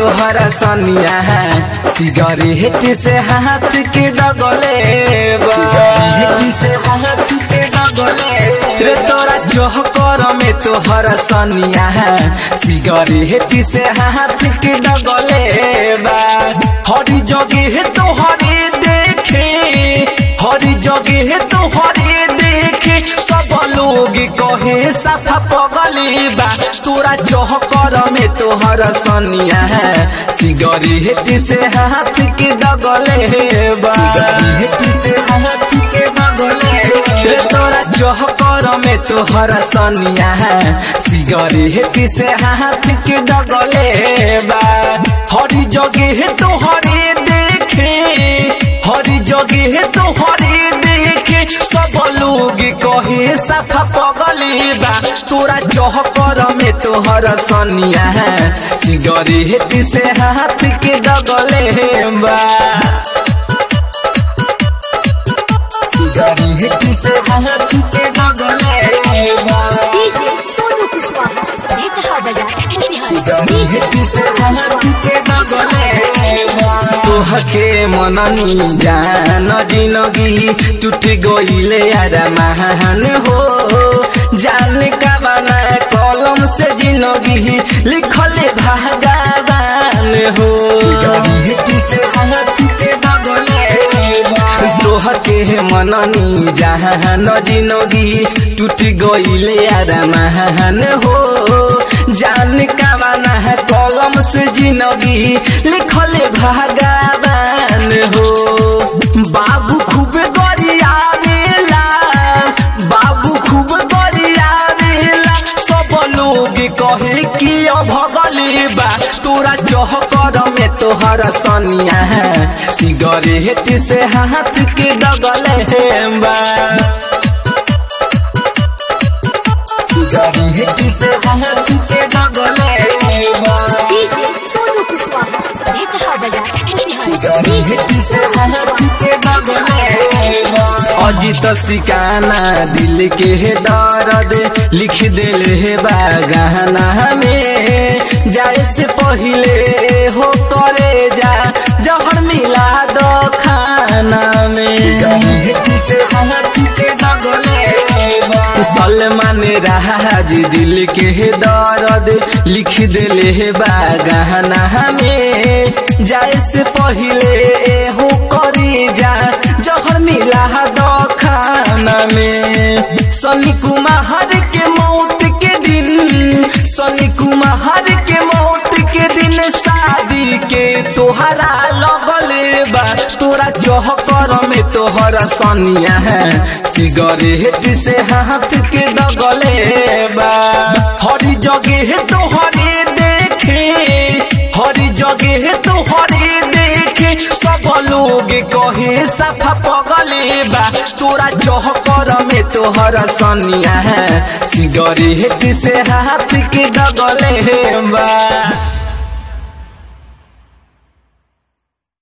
तोहरा सनिया सिगरेट से हाथ के डगले बा सिगरेट से हाथ के डगले रे तोरा चौकर में तोहरा सनिया सिगरेट से हाथ के डगले बा हरी जगह तोहरे देखे हरी जगह तोहरे देखे सब लोग कहे साफा पगली बा तोरा चौकर में तोहर सनिया सिगरेट से हाथ के डगले बा सिगरेट से हाथ के डगले रे तोरा चौकर में तोहर सनिया सिगरेट से हाथ के डगले बा हरी जगह तोहरे देखे हरी जगह तोहरे देखे सब लोग कहे साफा पगली बा तोरा चौकर में तोहर सनिया सिगरेट से हाथ के डगले बा सिगरेट से हाथ के डगले बा डीजे सोनू कुशवाहा ये कहा बजा तोहके मननी जान जिनगी टूट गईले यार महान हो जान का बना कलम से जिनगी लिखले भगवान हो तोहके मननी जहान जिनगी टूट गईले यार महान हो जान का बना है कलम से जिनगी लिखले भगवान हो बाबू खूब गरिया बेला बाबू खूब गरिया बेला सब लोग कहे कि भगली बा तोरा चौकर में तोहर सनिया सिगरेट से हाथ के डगले बा सिगरेट से हाथ के डगले बा डीजे सोनू कुशवाहा ये कहा बजा अजित सिकाना दिल के दर्द लिख दिल है बागाना में जाए से पहले हो करे जा जहर मिला दो खाना में सलमान राज दिल के दर्द लिख दिले है बागाना में जाए से पहले हो करी जा जहर मिला दो खाना में सनी कुमार के मौत के दिन सनी कुमार के मौत के दिन शादी के तोहरा लगले बा तोरा चौहकर में तोहरा सनिया है सिगरेट से हाथ के डगले बा हरी जगह तोहरे देखे हरी जगह तोहरे देखे सब लोग कहे साफा पगले बा तोरा चौहकर में तोहरा सनिया है सिगरेट से हाथ के डगले बा